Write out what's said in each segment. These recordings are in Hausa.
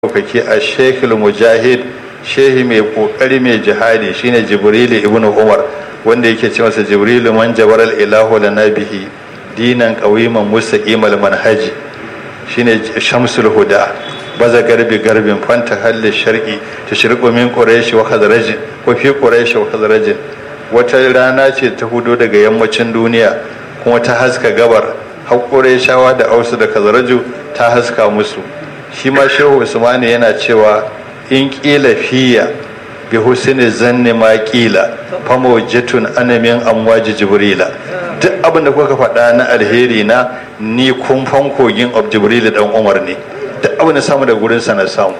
ɗaukaki a shekul mujahid shehi mai ƙoƙari mai jihadi shine jibrilu ibn umar wanda yake ce masa jibrilu man jabaral ilahu lana bihi dinan qawiman mustaqimal manhaji shine shamsul huda baza garbi garbin fanta halli sharqi tashriqu min quraish wa khazraj ko fi quraish wa khazraj wata rana ce ta hudo daga yammacin duniya kuma ta haska gabar har qurayshawa da ausu da khazraju ta haska musu shi ma shehu usmani yana cewa in ƙila fiya bi husni zanni ma ƙila famawjatun anamin amwaji jibrila duk abin da kuka faɗa na alheri na ni kumfan kogin of jibril dan umar ne duk abin da samu da gurin sa na samu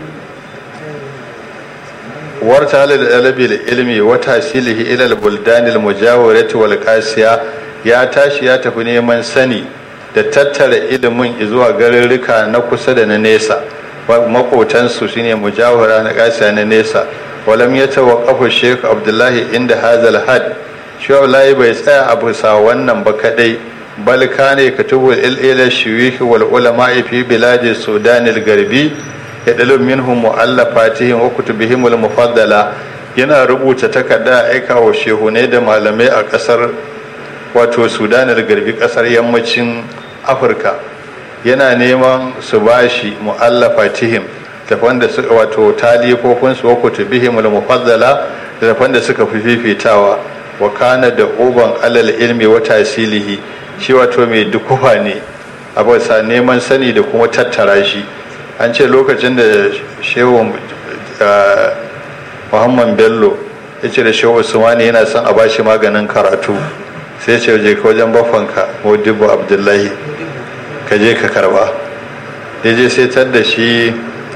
warta halal alabi da ilmi wa tasilihi ila al-buldan al-mujawarati wal qasiya ya tashi ya tafi neman sani da tattara ilimin zuwa garurruka na kusa da na nesa makotansu shine mujawara na kasa na nesa walam ya tawaqqafu Sheikh Abdullahi inda hazal had shi Abdullahi bai tsaya a bisa wannan ba kadai bal kane katubu ila shuyukh wal ulama fi biladi Sudan al-Garbi yadalum minhum mu'allafatihim wa kutubihim al-mufaddala yana rubuta takarda aika wa shehunai da malamai a kasar wato Sudan al-Garbi kasar yammacin Afirka yana neman su bashi mu'allafa tihim tafan da suka wato talifofin su wako tubihim al-mufaddala da tafan da suka fi fifitawa wa kana da uban alal ilmi wa tasilihi shi wato mai dukufa ne a bisa neman sani da kuma tattara shi an ce lokacin da shehu muhammad bello ya ce da shehu usmani yana son a bashi maganin karatu sai ce je ka wajen bafanka modibo abdullahi ka je ka karba ya je sai tar da shi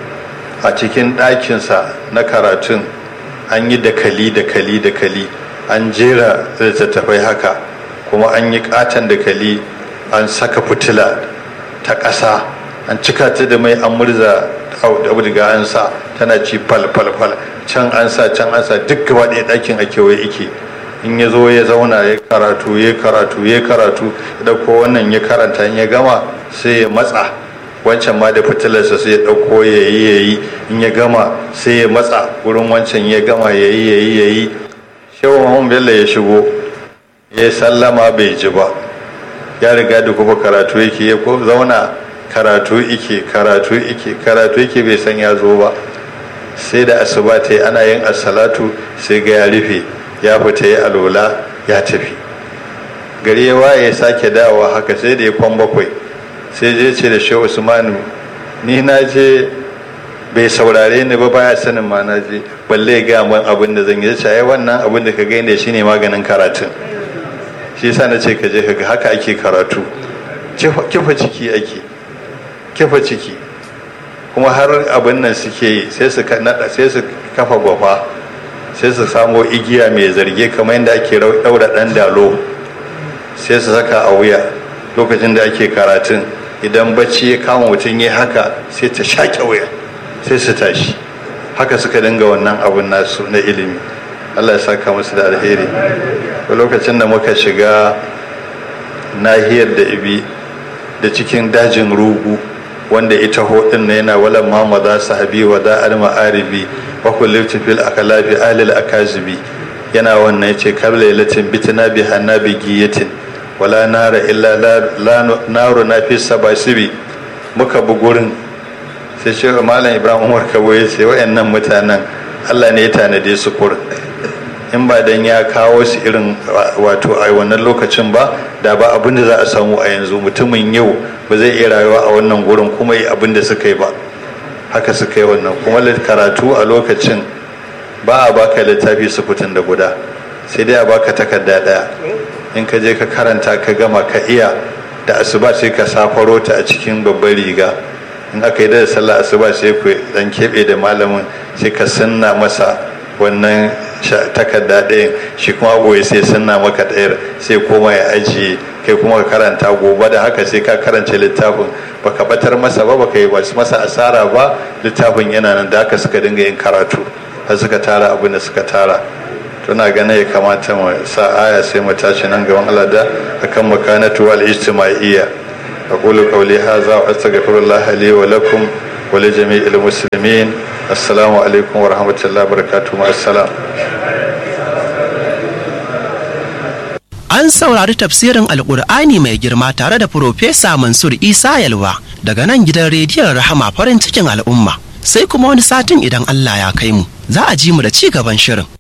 a cikin ɗakinsa na karatun an yi dakali dakali dakali an jera littattafai haka kuma an yi katon dakali an saka fitila ta ƙasa an cika ta da mai an murza auduga an sa tana ci fal fal fal can an sa can an sa duk gaba ɗaya ɗakin a kewaye ike in ya zo ya zauna ya karatu ya karatu ya karatu da ko wannan ya karanta ya gama sai ya matsa wancan ma da fitilarsa sai ya ɗauko ya yi ya yi in ya gama sai ya matsa wurin wancan ya gama ya yi ya yi ya yi shehu mahmud bello ya shigo ya sallama bai ji ba ya riga da kuma karatu yake ya ko zauna karatu ike karatu ike karatu ike bai san ya zo ba sai da asuba ta yi ana yin asalatu sai ga ya rufe ya fita ya alola ya tafi gari ya waye ya sake dawowa haka sai da ya kwan bakwai sai je ce da shehu usmanu ni na je bai saurare ni ba baya sanin ma na je balle ga man abin da zan yi ce wannan abin da ka ga ne shine maganin karatun shi yasa na ce ka je ka ga haka ake karatu kifa ciki ake kifa ciki kuma har abin nan suke yi sai su sai su kafa gwafa sai su samo igiya mai zarge kamar yadda ake daura dan dalo sai su saka a wuya lokacin da ake karatun idan bacci ya kama mutum ya haka sai ta shaƙe wuya sai su tashi haka suka dinga wannan abun nasu na ilimi allah ya saka musu da alheri lokacin da muka shiga nahiyar da ibi da cikin dajin rugu wanda ita hodin na yana walan mama za su habi wa da al-ma'aribi wa kullum fil akalafi alil akazibi yana wannan yace kabla latin bitna bi hanabi giyatin wala nara illa la naru na fi sabasibi muka bi gurin sai ce malam ibrahim umar kabo ya ce wayannan mutanen allah ne ya tanade su kurin in ba dan ya kawo su irin wato a wannan lokacin ba da ba abin da za a samu a yanzu mutumin yau ba zai iya rayuwa a wannan gurin kuma yi abin da suka yi ba haka suka yi wannan kuma karatu a lokacin ba a baka littafi sufutun da guda sai dai a baka takarda daya in ka je ka karanta ka gama ka iya da asuba sai ka safaro ta a cikin babbar riga in aka yi da sallah asuba sai ku dan keɓe da malamin sai ka sanna masa wannan takarda ɗayan shi kuma goyi sai sanna maka ɗayar sai koma ya ajiye kai kuma ka karanta gobe da haka sai ka karance littafin baka batar masa ba baka yi masa asara ba littafin yana nan da haka suka dinga yin karatu har suka tara abin da suka tara tuna ganin ya kamata mu sa aya sai mu tashi nan gaban Allah da akan makanatu wal ijtimaiyya aqulu qawli hadha wa astaghfirullah li wa lakum ولجميع المسلمين السلام عليكم ورحمة الله وبركاته مع السلام An saurari tafsirin Alƙur'ani mai girma tare da Profesa Mansur Isa Yalwa daga nan gidan rediyon Rahama farin cikin al'umma. Sai kuma wani satin idan Allah ya kai mu, za a ji mu da ci gaban shirin.